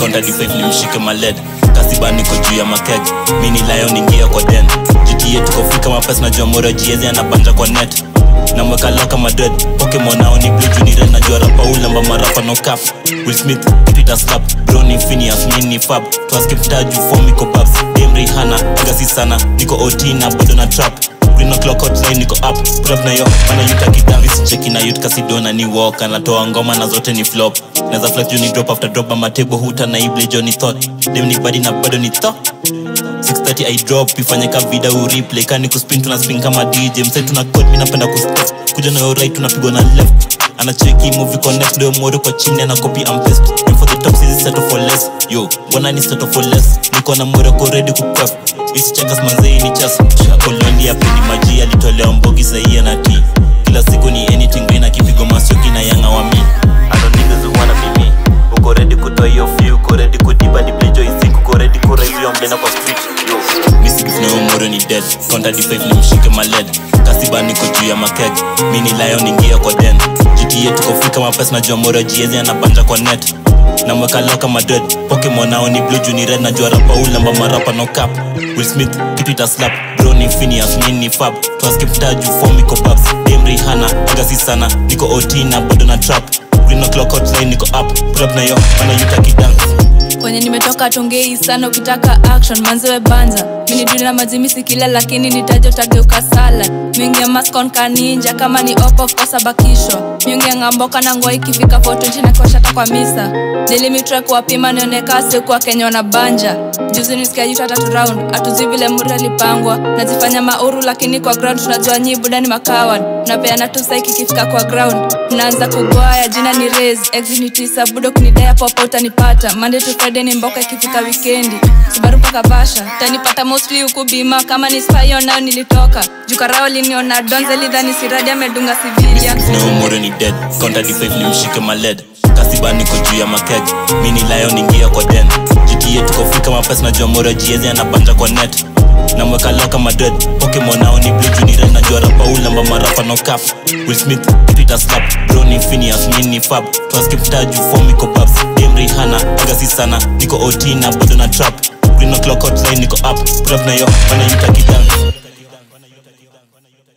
konta d5 ni mshike maled kasiba niko juu ya makeg mini lion ingia kwa den gta tukofika mapes najua mora jiezi anabanja kwa net namweka loka madred pokemon ao ni blue juni red najua rapa ulamba marapa no cap will smith twitter slap broni finias mini fab twaskip taju form iko babs demri hana gasi sana niko ot na bado na trap Green o'clock hotline niko up put up na yo mana yuta kidavi sicheki na yut kasidona ni walk anatoa ngoma na zote ni flop naza flex juu ni drop after drop ama table huta na ible johnny thought dem ni body na bado ni thought 630 i drop ifanye ka vida ureplay kani kuspin tuna spin kama dj msai tuna code mimi napenda kustep kuja na yo right tunapigwa na left anacheki movie connect ndio moro kwa chini ana copy and paste aim for the top sisi settle for less yo wana ni settle for less niko na moro ko ready ku cuff isi checkers manzei ni chas koloni ya peni maji alitolewa mbogi sahi na tea kila siku ni anything green akipigo masoki na yanga wa mi I don't niggas who wanna be me uko ready kutoa hiyo few uko ready kudipa di plejo isink uko ready kuraise hiyo mblena kwa street yo misigif na umoro ni dead konta d5 ni mshike maled kasiba niko juu ya makeg mini lion ingia kwa den gta tukofika mapes najua moro jiezi anabanja kwa net namweka loka madred pokemon ao ni blue juni red najua rapa ulamba marapa no cap will smith kitu ita slap broni finias mini fab twaskip taju form iko babs demri hana gasi sana niko ot na bado na trap green o'clock hotline niko up pull up na yo mana yutaki dance kwenye nimetoka tongei sana ukitaka action manzewe banza miniduni na majimisi kila lakini nitajo tageuka sala mingi ya maskon kaninja kama ni opo kosa bakisho miungi ya ngamboka na ngwa ikifika fotonchi na koshata kwa misa nilimitre kuwapima nionekase kuwa kenya wana banja juzi nisikia yuta tatu round atuzui vile muri alipangwa najifanya mauru lakini kwa ground tunajua nyi buda ni makawan napeana tu saiki ikifika kwa ground mnaanza kugwaya jina ni res exit ni tisa budo kunidea popa utanipata monday to friday ni mboka ikifika wikendi subaru mpaka vasha utanipata mostly huku bima kama ni spayo nayo nilitoka jukarao liniona donze lidhani siradi amedunga sivilia na umoro ni dead konta d5 ni mshike maled kasiba niko juu ya makeg mini lion ingia kwa den gta tukofika mapes najua moro jiezi anabanja kwa net namweka loka madred pokemon ao ni blue juni red najua rapa ulamba marapa no cap will smith twitter slap broni finias mini fab twaskip taju form iko babs demri hana gasi sana niko ot na bado na trap green o'clock hotline niko up pull up na yo mana yutaki dance